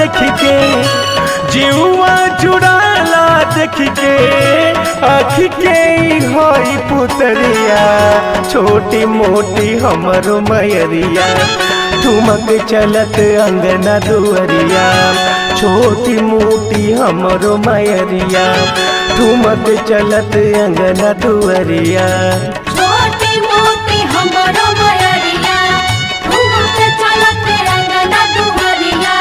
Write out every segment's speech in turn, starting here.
देख के जीवा जुड़ाला देख के आँख के ई होई पुतरिया छोटी मोटी हमरो मयरिया ठुमक चलत अंगना दुअरिया छोटी मोटी हमरो मयरिया ठुमक चलत अंगना दुअरिया छोटी मोटी हमरो मयरिया घूमत चलत अंगना दुहरिया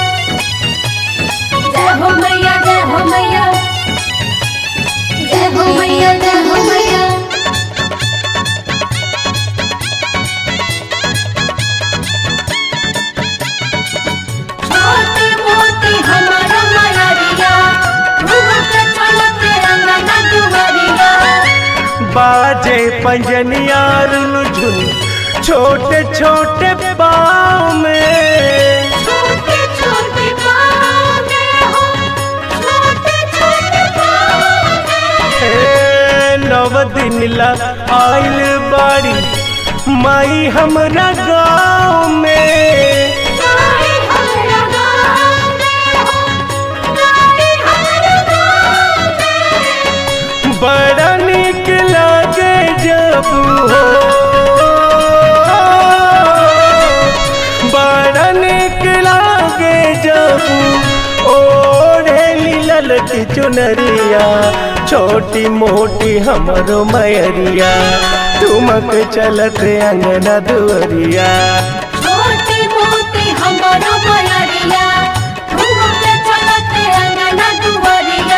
जय हो मैया जय हो मैया जय हो मैया जय हो मैया छोटी मोटी हमरो मयरिया घूमत चलत अंगना दुहरिया बाजे पंजनिया रुझुन छोटे छोटे पाँव में छोटे छोटे पाँव में हो छोटे छोटे पाँव में हे नव दिन ला आइल बाड़ी माई हमरा गाँव में गाई हमरा गाँव में हो गाई हमरा गाँव में बड़ा निक लागे जब हो बड़ा निक लागे जब ओढ़ेली ललकी चुनरिया छोटी मोटी हमरो मयरिया ठुमक चलत अंगना दुअरिया छोटी मोटी हमरो मयरिया घूमत चलत अंगना दुहरिया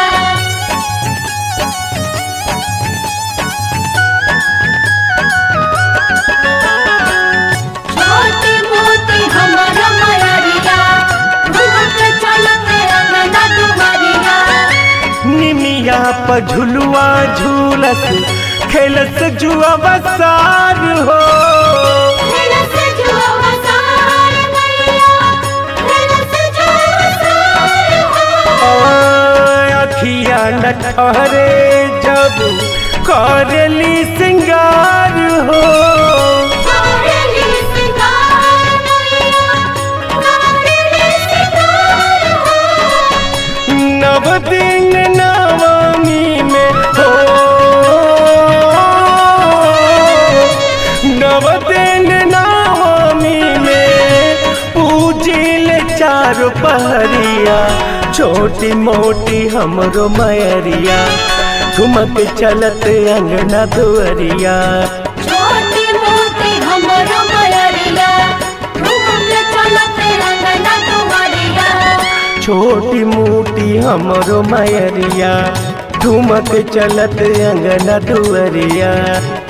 छोटी मोटी हमरो मयरिया घूमत चलत अंगना दुहरिया निमिया पर झुलुआ झूलस खेलस जुआ बसार हो खेलस जुआ वसार मैया खेलस जुआ वसार हो अखिया न ठहरे जब करली सिंगार हो करेली सिंगार मैया करेली सिंगार हो नव दिन नवमी में हो नव दिन नवमी में पूजिल चार पहरिया छोटी मोटी हमरो मयरिया ठुमक चलत अंगना दुअरिया छोटी मोटी हमरो मयरिया घूमत चलत अंगना दुहरिया छोटी मोटी हमरो मयरिया ठुमक चलत अंगना दुअरिया